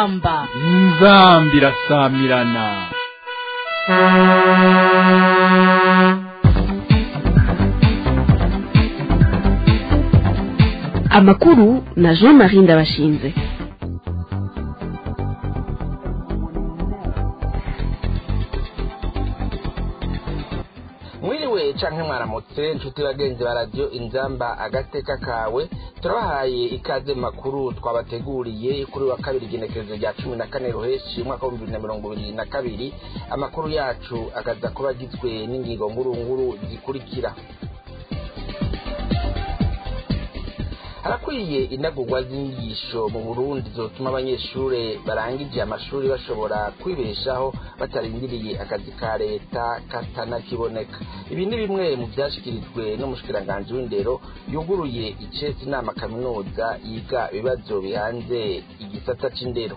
inzamba inzambi irasamirana amakuru na jean marie ndabashinze mwiriwe canke mwaramutse nshuti bagenzi ba radiyo inzamba agateka kawe turabahaye ikaze mu makuru twabateguriye kuri wa kabiri igenekerezo rya cumi na kane ruheshi umwaka w'ibihumbi bibiri na mirongo ibiri na kabiri amakuru yacu akaza kuba agizwe n'ingingo ngurunguru zikurikira harakwiye inagurwa z'inyigisho mu burundi zotuma abanyeshure barangije amashuri bashobora kwibeshaho batarindiriye akazi ka leta katanakiboneka ibi ni bimwe mu vyashikirijwe n'umushikiranganji w'indero yuguruye icesi inama kaminuza yiga ibibazo bihanze igisata c'indero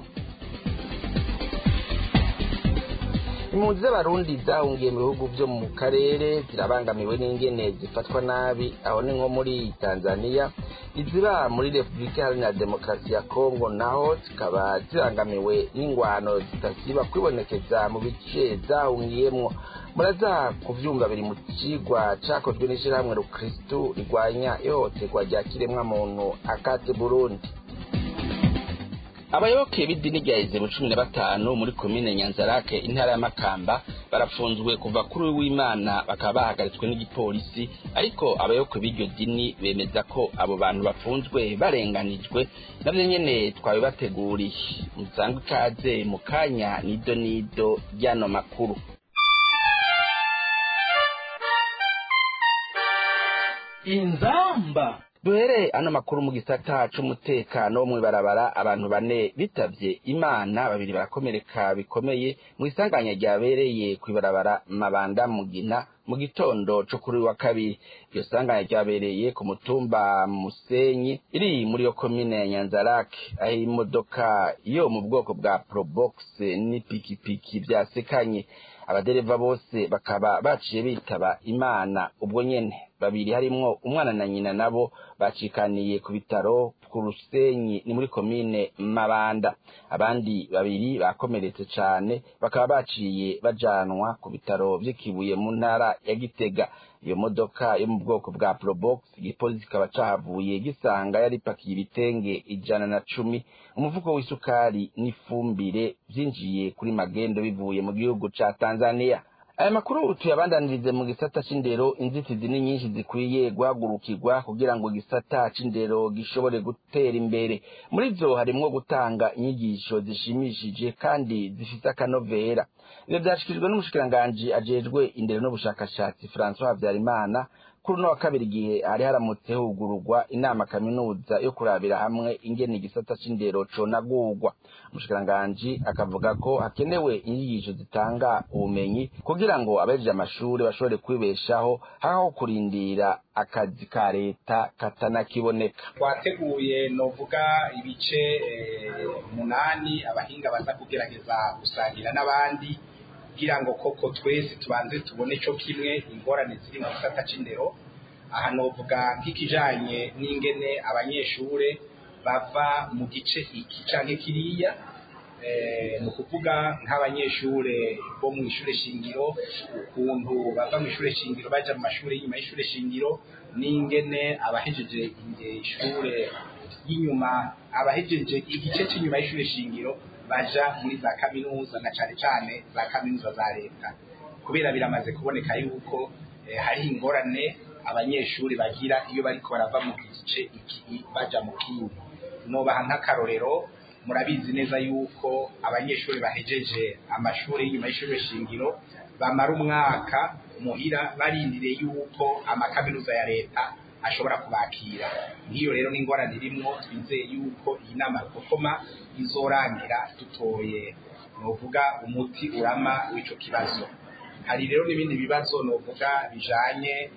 impunzi z'abarundi zahungiye mu bihugu vyo mu karere zirabangamiwe n'ingene zifatwa nabi aho ni nko muri tanzania iziba muri repubulika iharanira demokarasi ya kongo naho zikaba zibangamiwe n'ingwano zidasiba kwibonekeza mu bice zahungiyemwo muraza kuvyumva biri mu cigwa cakozwe n'ishirahamwe rukristu rigwanya ihohoterwa rya kiremwamuntu akate burundi abayoboke b'idini rya izebo cumi na batanu muri komine nyanzarake intara ya makamba barafunzwe kuva kuri w'imana bakaba bahagaritswe n'igipolisi ariko abayoboke b'iryo dini bemeza ko abo bantu bafunzwe barenganijwe navyo nyene twabibateguriye musanzwe ikaze mu kanya nido nido ry'ano makuru inzamba duhere ano makuru mu gisata c'umutekano wo mw'ibarabara abantu bane bitavye imana babiri barakomereka bikomeye mu isanganya ryabereye kw'ibarabara mabanda mugina mu gitondo co kuri wa kabiri iryo sanganya ryabereye ku mutumba musenyi iri muri yo komine ya nyanzarake aho imodoka yo mu bwoko bwa probox n'ipikipiki vyasekanye abadereva bose bakaba baciye bitaba imana ubwo nyene babiri harimwo umwana na nyina nabo bacikaniye ku bitaro ku rusenyi ni muri komine mabanda abandi babiri bakomeretse cane bakaba baciye bajanwa ku bitaro vy'ikibuye mu ntara ya gitega iyo modoka yo mu bwoko bwa probox igipolisi kikaba cahavuye gisanga yari ipakiye ibitenge ijana na cumi umufuko w'isukari n'ifumbire vyinjiye kuri magendo bivuye mu gihugu ca tanzania aya makuru tuyabandanirize mu gisata c'indero inzitizi ni nyinshi zikwiye guhagurukirwa kugira ngo igisata c'indero gishobore gutera imbere muri zo harimwo gutanga inyigisho zishimishije kandi zifise akanovera ivyo vyashikirijwe n'umushikiranganji ajejwe indero n'ubushakashatsi francois habyarimana kuri uno wa kabiri igihe hari haramutse hugururwa inama kaminuza yo kurabira hamwe ingene igisata c'indero conagurwa umushikiranganji akavuga ko hakenewe inyigisho zitanga ubumenyi kugira ngo abejeje amashuri bashobore kwibeshaho haho kurindira akazi ka leta katanakiboneka twateguye novuga ibice umunani abahinga baza kugerageza gusangira n'abandi kugira ngo koko twese tubanze tubone cyo kimwe ingorane ziri mu gisata c'indero aha novuga nk'ikijanye n'ingene abanyeshure bava mu gice iki canke kiriya ni ukuvuga nk'abanyeshure bo mu ishure shingiro ukuntu bava mu ishure shingiro baja mu mashure y'inyuma y'ishure shingiro n'ingene abahejeje ishure y'inyuma abahejeje igice cy'inyuma y'ishure shingiro baja muri za kaminuza na cane cane za kaminuza za leta kubera biramaze kuboneka yuko eh, hari ingorane abanyeshuri bagira iyo bariko barava mu gice iki baja mu kindi nobaha nk'akarorero murabizi neza yuko abanyeshuri bahejeje amashuri y'inyuma y'ishuri shingiro bamara umwaka muhira barindiriye yuko amakaminuza ya leta ashobora kubakira nk'iyo rero n'ingorane irimwo twizeye yuko iyi nama rukokoma izorangira dutoye novuga umuti urama w'ico kibazo hari rero n'ibindi bibazo novuga bijanye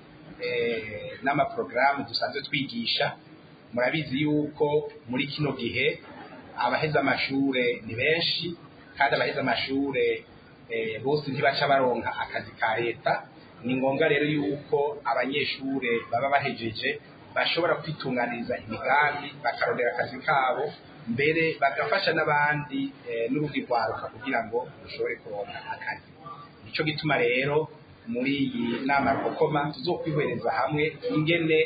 eh, n'amaprogaramu dusanzwe twigisha murabizi yuko muri kino gihe abaheza amashure ni benshi kandi abaheza amashure eh, bose ntibaca baronka akazi ka leta ni ngombwa rero yuko abanyeshure baba bahejeje bashobora kwitunganiriza imigambi bakarondera akazi kabo mbere bagafasha n'abandi n'urugi rwaruka kugira ngo rushobore kuronka akazi nicyo gituma rero muri iyi nama rukokoma tuzokwihwereza hamwe ingene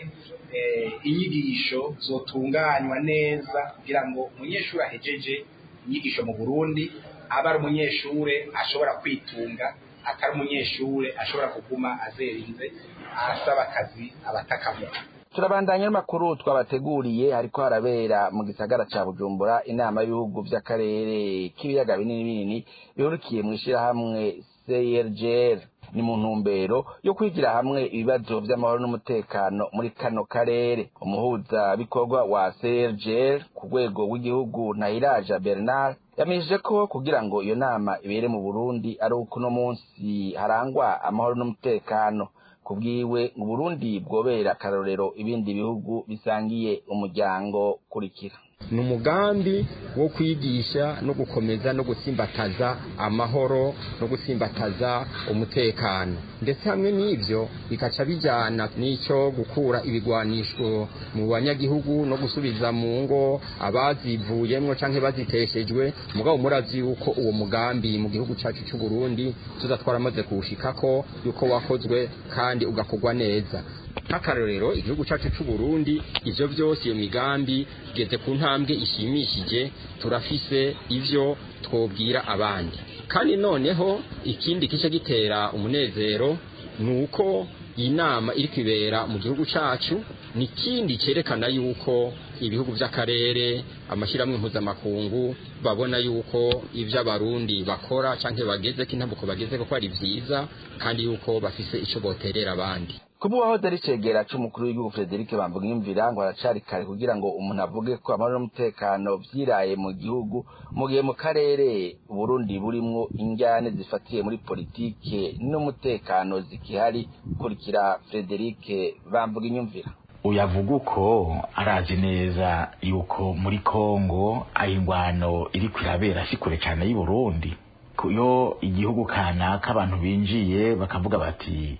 inyigisho zotunganywa neza kugira ngo umunyeshuri ahejeje inyigisho mu burundi aba ari umunyeshure ashobora kwitunga atari umunyeshure ashobora kuguma azerinze asaba akazi abatakamuha turabandanya n'amakuru twabateguriye hariko harabera mu gisagara ca bujumbura inama y'ibihugu vy'akarere k'ibiyaga binini binini bihurikiye mw'ishirahamwe crgr ni mu ntumbero yo kwigira hamwe ibibazo vy'amahoro n'umutekano muri kano karere umuhuza bikorwa wa crgr ku rwego rw'igihugu ntahiraja bernard yamenyesheje ko kugira ngo iyo nama ibere mu burundi ari uko uno munsi harangwa amahoro n'umutekano kubwiwe mu Burundi bwobera akarorero ibindi bihugu bisangiye umuryango kurikira ni umugambi wo kwigisha no gukomeza no gutsimbataza amahoro no gutsimbataza umutekano ndetse hamwe n'ibyo bikaca bijyana n'icyo gukura ibigwanisho mu banyagihugu no gusubiza mu ngo abazivuyemwo cyangwa baziteshejwe mugabo murazi yuko uwo mugambi mu gihugu cyacu cy'u Burundi tuza twaramaze kuwushikako yuko wakozwe kandi ugakorwa neza nk'akarorero igihugu cyacu cy'u Burundi ivyo byose iyo migambi igeze ku ntambwe ishimishije turafise ivyo twobwira abandi kandi noneho ikindi kice gitera umunezero ni uko iyi nama iri kwibera mu gihugu cyacu ni ikindi cyerekana yuko ibihugu by'akarere amashyirahamwe mpuzamakungu babona yuko ibyo abarundi bakora cyangwa bageze ko intambuko bageze ko ari byiza kandi yuko bafise icyo boterera abandi kuba uwahoze ari cegera c'umukuru w'igihugu Frederic Bambugimvira ngo aracari kare kugira ngo umuntu avuge ko amahoro n'umutekano vyiraye mu gihugu mu gihe mu karere Burundi burimwo injyane zifatiye muri politike n'umutekano zikihari kurikira Frederic Bambugimvira uyavuga uko arazi neza yuko muri Kongo aho ingwano iri kwirabera si kure cyane y'u Burundi iyo igihugu kanaka abantu binjiye bakavuga bati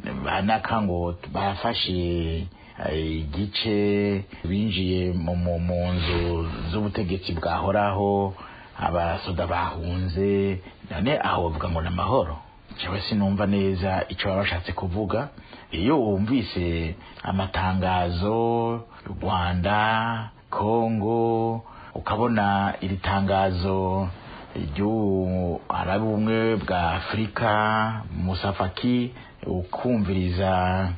banaka ngo bafashe igice binjiye mu nzu z'ubutegetsi bwahoraho abasoda bahunze none aho bavuga ngo ni amahoro cyangwa sinumva neza icyo baba bashatse kuvuga iyo wumvise amatangazo rwanda kongo ukabona iri tangazo ry'ubumwe ubumwe bwa afurika musafaki ukumviriza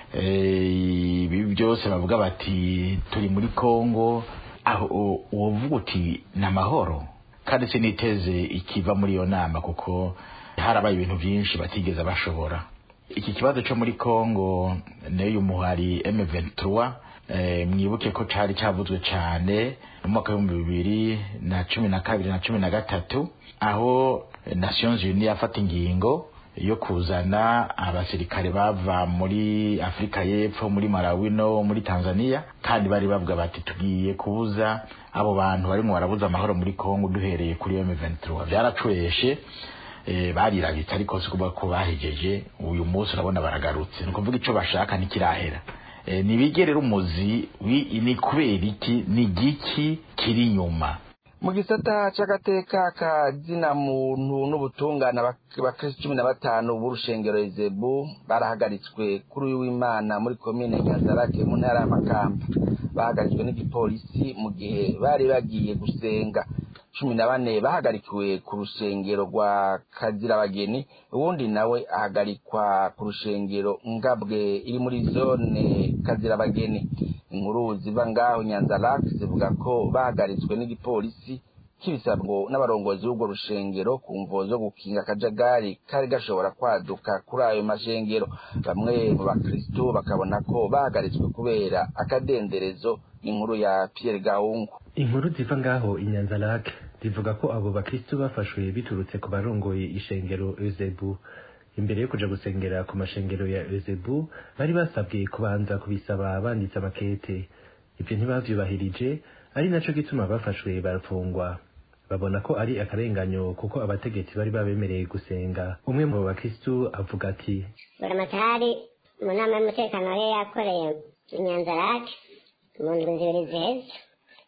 ibi byose bavuga bati turi muri kongo aho uvuga uti ni amahoro kandi siniteze ikiva muri iyo nama kuko harabaye ibintu byinshi batigeze bashobora iki kibazo cyo muri kongo n'uyu muhari M23 mwibuke ko cyari cyavuzwe cyane mu mwaka w'ibihumbi bibiri na cumi na kabiri na cumi na gatatu aho Nations Unies yafata ingingo yo kuzana abasirikare bava muri Afrika y'Epfo muri Malawi no muri Tanzania kandi bari bavuga bati tugiye kubuza abo bantu barimo barabuza amahoro muri Kongo duhereye kuri M23 byaracweshe barirabitse ariko si kuvuga ko bahejeje uyu munsi urabona baragarutse ni ukuvuga icyo bashaka ntikirahera nibigerera umuzi ni kubera iki ni igiki kiri inyuma mu gisata c'agateka ka zina muntu n'ubutungane abakristo cumi na batanu b'urushengero ezebu barahagaritswe kuri uyu w'imana muri komine nyazarake mu ntara y'amakamba bahagaritswe n'igipolisi mu gihe bari bagiye gusenga cumi na bane bahagarikiwe ku rushengero rwa kazirabageni uwundi nawe ahagarikwa ku rushengero ngabwe iri muri zone kazirabageni inkuru ziva ngaho nyanzarake zivuga ko bahagaritswe n'igipolisi kibisabwo n'abarongozi b'urwo rushengero ku mvo zo gukinga akajagari kari gashobora kwaduka kuri ayo mashengero bamwe mu bakristo bakabona ko bahagaritswe kubera akadenderezo inkuru ya Pierre Gahungu inkuru ziva ngaho inyanzarake zivuga ko abo bakristo bafashwe biturutse ku barongoye ishengero Eusebu imbere yo kuja gusengera ku mashengero ya Eusebu bari basabwe kubanza kubisaba banditse amakete ibyo ntibavyubahirije ari naco gituma bafashwe barafungwa babona ko ari akarenganyo kuko abategetsi bari babemereye gusenga umwe mu bakristu avuga ati buramatari mu nama y'umutekano yari yakoreye inyanzarake mu ndwi zibiri ziheze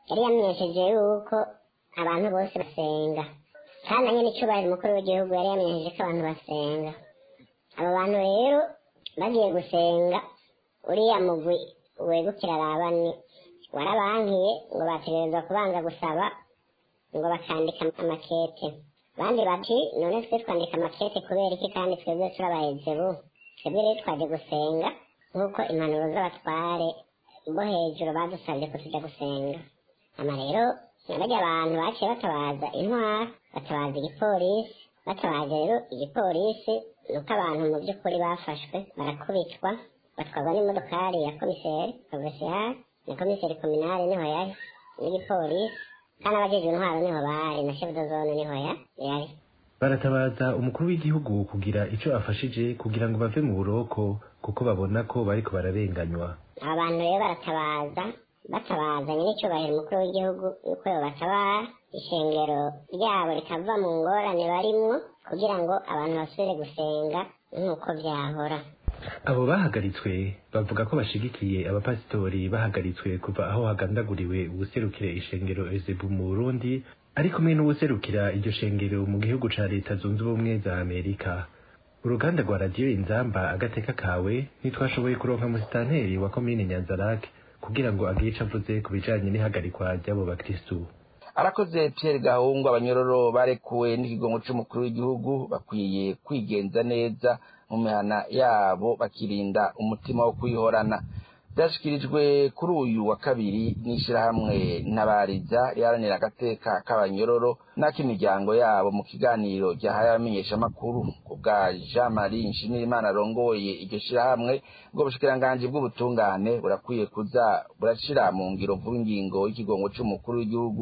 yari yamenyesheje yuko abantu bose basenga kandi na nyine icyubahiro umukuru w'igihugu yari yamenyesheje ko abantu basenga abo bantu rero bagiye gusenga uriya mugwi wegukira arabani warabankiye ngo bategerezwa kubanza gusaba ngo bakandika amakete abandi bati none twe twandika amakete kubera iki kandi twebwe turabaheze bu twebwe rero twaje gusenga nk'uko impanuro z'abatware bo hejuru badusabye ko tujya gusenga ama rero barya abantu baciye batabaza intwara batabaza igipolisi batabaje rero igipolisi ni uko abantu mu by'ukuri bafashwe barakubitwa batwarwa n'imodokari ya komiseri provinsiyari na komiseri kominari niho yari n'igipolisi kandi abajejwe intwaro niho bari na chef de zone niho yari baratabaza umukuru w'igihugu kugira ico afashije kugira ngo bave mu buroko kuko babona ko bariko bararenganywa abantu rero baratabaza batabazanye n'icyubahiro umukuru w'igihugu yuko yobatabara ishengero ryabo rikava mu ngorane barimwo kugira ngo abantu basubire gusenga nk'uko byahora abo bahagaritswe bavuga ko bashigikiye abapasitori bahagaritswe kuva aho hagandaguriwe ubuserukire ishengero ezebu mu burundi ari kumwe n'ubuserukira iryo shengero mu gihugu ca leta zunze ubumwe za amerika uruganda rwa radiyo inzamba agateka kawe ntitwashoboye kuronka musitanteri wa komine nyanzarake kugira ngo agire ico avuze ku bijanye n'ihagarikwa ry'abo bakristu arakoze Pierre Gahungu abanyororo barekuwe n'ikigongo c'umukuru w'igihugu bakwiye kwigenza neza mu mihana yabo bakirinda umutima wo kwihorana byashyikirijwe kuri uyu wa kabiri n'ishyirahamwe ntabariza riharanira agateka k'abanyororo n'ak'imiryango yabo mu kiganiro ryahaye abamenyeshamakuru ku bwa jean marie nshimirimana arongoye iryo shyirahamwe ubwo bushikiranganji bw'ubutungane burakwiye kuza burashyira mu ngiro vuba ingingo y'ikigongo c'umukuru w'igihugu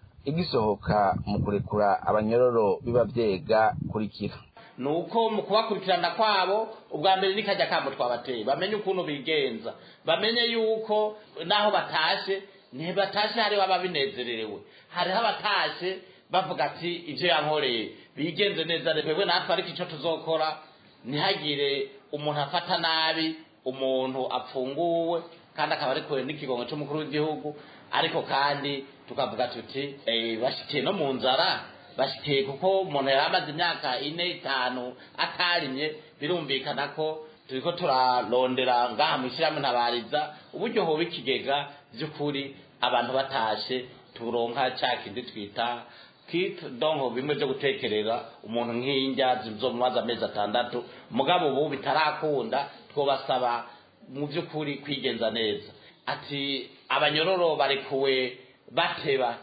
igisohoka mu kurekura abanyororo biba byega kurikira ni uko mu kubakurikirana kwabo ubwa mbere nikajya kamo twabateye bamenye ukuntu bigenza bamenye yuko naho batashe ntibatashe hariho ababinezererewe hariho abatashe bavuga ati ibyo yankoreye bigenze neza twebwe natwe ariko icyo tuzokora ntihagire umuntu afata nabi umuntu apfunguwe kandi akaba arekuwe n'ikigongo cy'umukuru w'igihugu ariko kandi tukavuga tuti bashyikiye no mu nzara bashyikiye kuko umuntu yari amaze imyaka ine itanu atarimye birumvikana ko turi ko turarondera ngaha mu ishyirahamwe ntabariza uburyo hoba ikigega by'ukuri abantu batashe turonka cya kindi twita kit donko bimwe byo gutekerera umuntu nk'injya zo mu mazi amezi atandatu mugabo ubu bitarakunda twobasaba mu by'ukuri kwigenza neza ati abanyororo barekuwe bateba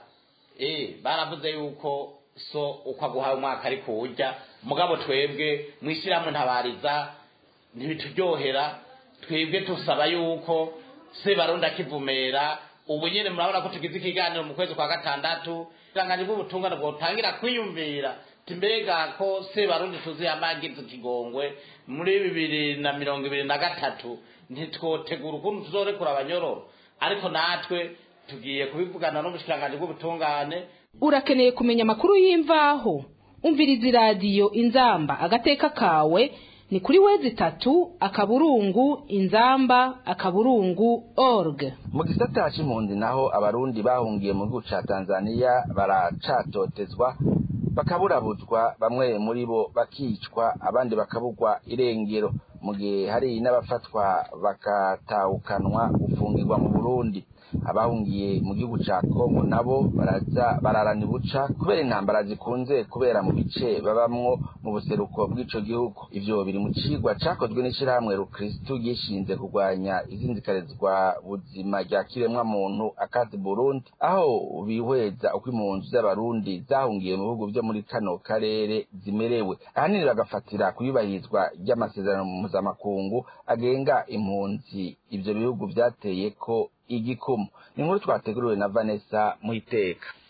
eh baravuze yuko so uko aguhaye umwaka ari kuwurya mugabo twebwe mu ishyirahamwe ntabariza ntibituryohera twebwe tusaba yuko se barundi akivumera ubu nyine murabona ko tugize ikiganiro mu kwezi kwa gatandatu iranganje bw'ubutungane bwotangira kwiyumvira mbega ko se barundi tuzi yamagize ikigongwe muri bibiri na mirongo ibiri na gatatu ntitwotegura ukuntu tuzorekura abanyororo ariko natwe tugiye kubivugana n'ubushikiranganje bw'ubutungane urakeneye kumenya amakuru y'imvaho umviriza iradiyo inzamba agateka kawe ni kuri wezi itatu akaburungu inzamba akaburungu org mu gisata c'impunzi naho abarundi bahungiye mu gihugu ca tanzaniya baracatotezwa bakaburabuzwa bamwe muri bo bakicwa abandi bakabugwa irengero mu gihe hari n'abafatwa bakatawukanwa gufungirwa mu burundi abahungiye mu gihugu ca kongo nabo baraza bararana ibuca kubera intambara zikunze kubera mu bice babamwo mu buseruko bw'ico gihugu ivyo biri mu cigwa cakozwe n'ishirahamwe rukristu gishinze kurwanya izinzikarizwa buzima rya kiremwa muntu akati burundi aho bihweza uko impunzi z'abarundi zahungiye mu bihugu vyo muri kano karere zimerewe ahanini bagafatira kuyubahirizwa ry'amasezerano mpuzamakungu agenga impunzi ivyo bihugu vyateye ko igikumu ni inkuru twateguriwe na vanessa muhiteka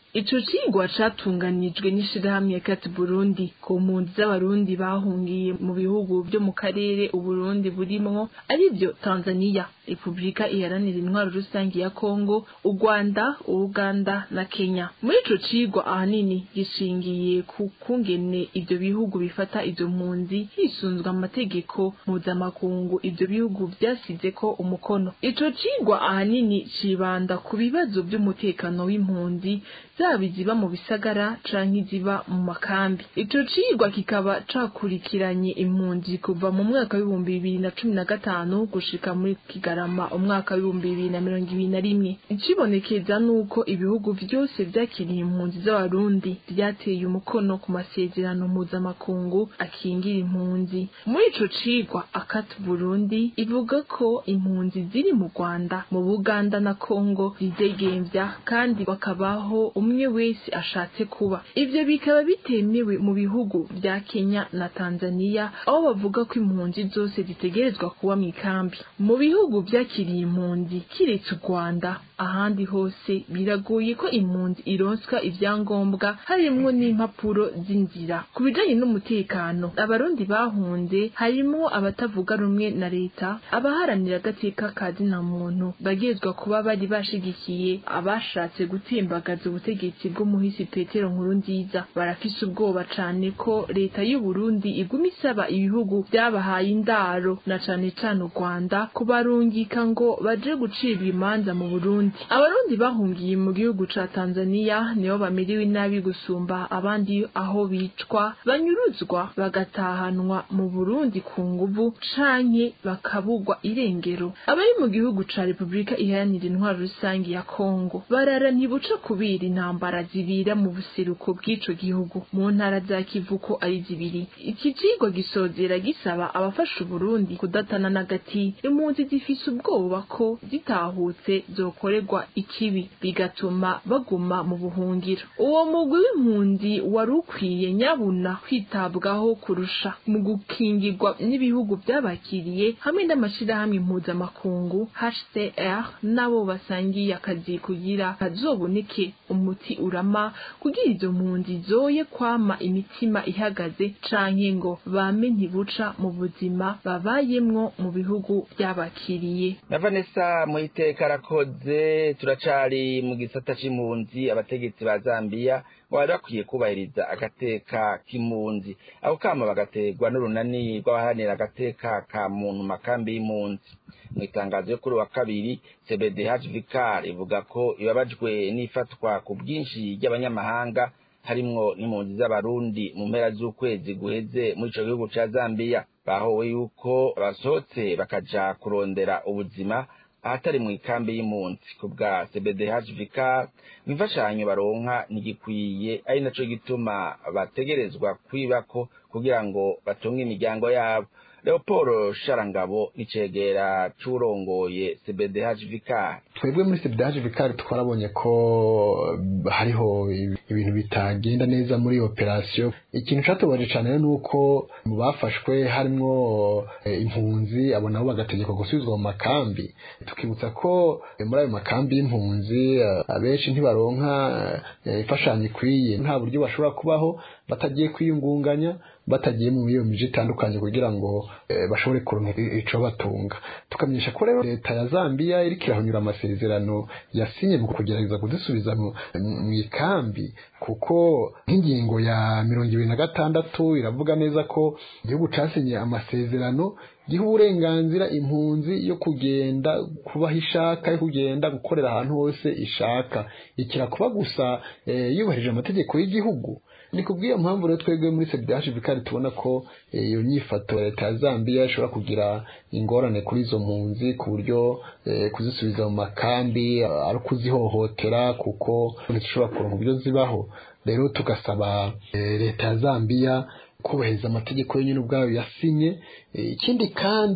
ico cigwa catunganijwe n'ishirahamwe ya Cat Burundi ku mpunzi z'abarundi bahungiye mu bihugu vyo mu karere uburundi burimwo arivyo Tanzania Republika iharanira intwaro rusange ya Kongo u Rwanda Uganda na Kenya muri ico cigwa ahanini gishingiye ku kungene ivyo bihugu bifata izo mpunzi hisunzwe amategeko mpuzamakungu ivyo bihugu vyasizeko umukono ico cigwa ahanini cibanda ku bibazo vy'umutekano w'impunzi zaba iziba mu bisagara canke iziba mu makambi ico cigwa kikaba cakurikiranye impunzi kuva mu mwaka w'ibihumbi bibiri na cumi na gatanu gushika muri kigarama umwaka w'ibihumbi bibiri na mirongo ibiri na rimwe icibonekeza nuko ibihugu vyose vyakiriye impunzi z'abarundi vyateye umukono ku masezerano mpuzamakungu akingira impunzi muri ico cigwa akati burundi ivuga ko impunzi ziri mu rwanda mu buganda na kongo zidegemvya kandi bakabaho umwe wese ashatse kuba ivyo bikaba bitemewe mu bihugu vya Kenya na Tanzania aho bavuga ko impunzi zose zitegerezwa kuba mu ikambi mu bihugu vyakiriye impunzi kiretse u Rwanda ahandi hose biragoye ko impunzi ironswa ivyangombwa harimwo n'impapuro z'inzira ku bijanye n'umutekano abarundi bahunze harimwo abatavuga rumwe na leta abaharanira agateka ka zina muntu bagezwa kuba bari bashigikiye abashatse gutimbagaza ubutegetsi bw'umuhisi Petero nkuru nziza barafise ubwoba cane ko leta y'u Burundi iguma isaba ibihugu vyabahaye indaro na cane cane u Rwanda kubarungika ngo baje gucibwa imanza mu Burundi abarundi bahungiye mu gihugu ca Tanzania nibo bamerewe nabi gusumba abandi aho bicwa banyuruzwa bagatahanwa mu Burundi ku nguvu canke bakabugwa irengero abari mu gihugu ca Republika iharanira intwaro rusange ya Kongo barara ntibuca kubira intambara zibira mu buseruko bw'ico gihugu mu ntara za Kivuko ari zibiri iki cigwa gisozera gisaba abafasha Burundi kudatana n'agati impunzi zifise ubwoba ko zitahutse zokorerwa ikibi bigatuma baguma mu buhungiro uwo mugwi w'impunzi wari ukwiye nyabuna kwitabwaho kurusha mu gukingirwa n'ibihugu byabakiriye hamwe n'amashirahamwe mpuzamakungu HCR nabo basangiye akazi kugira hazoboneke umuti urama kugira izo mpunzi zoye kwama imitima ihagaze canke ngo bame ntibuca mu buzima babayemwo mu bihugu byabakiriye na Vanessa muhiteka arakoze turacari mu gisata c'impunzi abategetsi ba Zambia ngo bari bakwiye kubahiriza agateka k'impunzi aho kama bagaterwa n'urunani rw'abaharanira agateka ka muntu makambi y'impunzi mu itangazo yo kuri wa kabiri CBDH Vicar ivuga ko ibabajwe n'ifatwa ku bwinshi ry'abanyamahanga harimwo n'impunzi z'abarundi mu mpera z'ukwezi guheze muri ico gihugu ca Zambia bahowe yuko basohotse bakaja kurondera ubuzima ahatari mu ikambi y'impunzi ku bwa CBDH Vicar imfashanyo baronka ntigikwiye ari naco gituma bategerezwa kwibako kugira ngo batunge imiryango yabo Leopold Sharangabo nicegera curongoye CBDH Vicar twebwe muri CBDH Vicar twarabonye ko hariho ibintu bitagenda neza muri operation ikintu catubaje cane nuko mu bafashwe harimwo impunzi abo nabo bagategekwa gusubizwa mu makambi tukibutsa ko muri ayo makambi y'impunzi abenshi ntibaronka imfashanyo ikwiye nta buryo bashobora kubaho batagiye kwiyungunganya batagiye mu iyo miji itandukanye kugira ngo bashobore kuronka ico batunga tukamenyesha ko rero leta ya Zambia iriko irahonyura amasezerano yasinye mu kugerageza kuzisubiza mu ikambi kuko nk'ingingo ya mirongo ibiri na gatandatu iravuga neza ko igihugu casinye amasezerano giha uburenganzira impunzi yo kugenda kubaho ishaka yo kugenda gukorera ahantu hose ishaka ikira kuba gusa yubahirije amategeko y'igihugu ni kubw'iyo mpamvu rero twebwe muri CBDH Vikari tubona ko iyo nyifato ya leta ya Zambia ishobora kugira ingorane kuri izo mpunzi ku buryo kuzisubiza mu makambi ari ukuzihohotera kuko ntizishobora kuronka uburyo zibaho rero tugasaba leta ya Zambia kubahiriza amategeko yonyine ubwayo yasinye ikindi kandi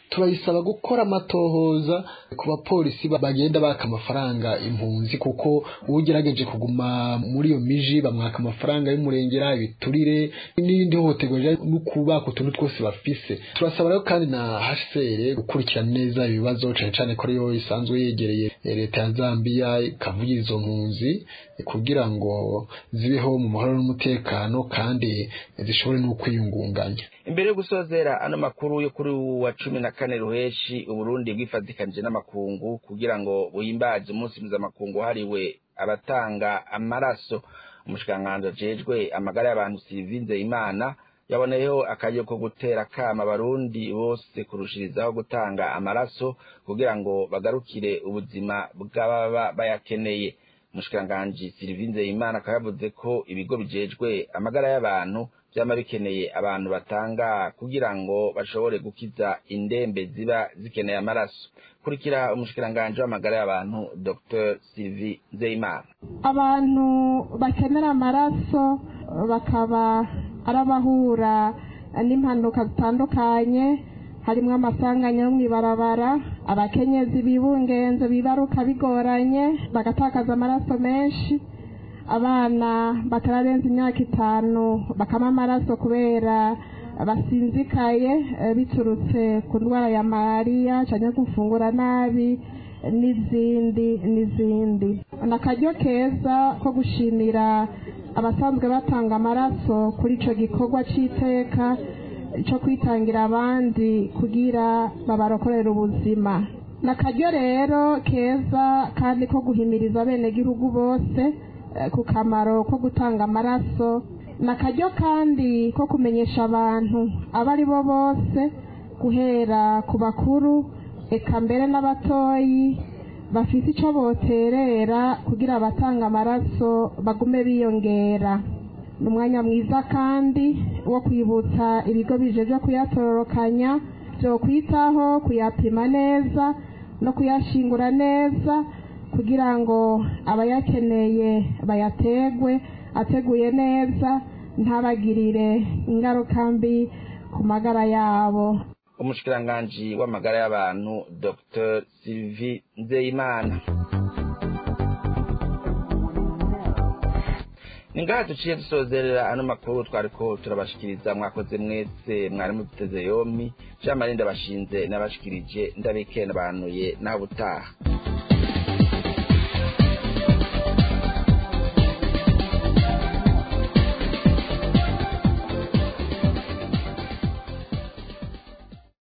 turayisaba gukora amatohoza ku bapolisi bagenda baka amafaranga impunzi kuko ugerageje kuguma muri iyo miji bamwaka amafaranga y'umurengera ibiturire n'ibindi hohoterwa no kubaka utuntu twose bafise turasaba rero kandi na HCR gukurikirana neza ibibazo cane cane ko ariyo isanzwe yegereye leta ya Zambia ikavugira izo mpunzi kugira ngo zibeho mu mahoro n'umutekano kandi zishobore no kwiyungunganya imbere yo gusozera ano makuru yo kuri wa cumi na kane ruheshi uburundi bwifatikanije n'amakungu kugira ngo buhimbaze umunsi mpuzamakungu wahariwe abatanga amaraso umushikiranganji ajejwe amagara y'abantu sivinze imana yaboneyeho akaryo ko gutera akama abarundi bose kurushirizaho gutanga amaraso kugira ngo bagarukire ubuzima bw'ababa bayakeneye umushikiranganji sirivinze imana akaba yavuze ko ibigo bijejwe amagara y'abantu vyama bikeneye abantu batanga kugira ngo bashobore gukiza indembe ziba zikeneye amaraso kurikira umushikiranganji w'amagara y'abantu dr sylvie nzeyimana abantu bakenera amaraso bakaba ari abahura n'impanuka zitandukanye harimo amasanganya yo mw'ibarabara abakenyezi bibungenze bibaruka bigoranye bagatakaza amaraso menshi abana batararenza imyaka itanu bakama amaraso kubera basinzikaye biturutse ku ndwara ya malariya cyangwa gufungura nabi n'izindi n'izindi ni akaryo keza ko gushimira abasanzwe batanga amaraso kuri icyo gikorwa cy'iteka cyo kwitangira abandi kugira babarokorere ubuzima ni akaryo rero keza kandi ko guhimiriza abenegihugu bose ku kamaro ko gutanga amaraso ni akaryo kandi ko kumenyesha abantu abo ari bo bose guhera ku bakuru eka mbere n'abatoyi bafite icyo boterera kugira abatanga amaraso bagume biyongera ni umwanya mwiza kandi wo kwibutsa ibigo bijeje kuyatororokanya byo kwitaho kuyapima neza no kuyashingura neza kugira ngo abayakeneye bayategwe ateguye neza ntabagirire ingaruka mbi ku magara yabo umushikiranganji w'amagara y'abantu dr sylvie nzeyimana ni ngaha duciye dusozerera ano makuru twariko turabashikiriza mwakoze mwese mwari muduteze yompi jean marie ndabashinze n'abashikirije ndabike nabanuye naho ubutaha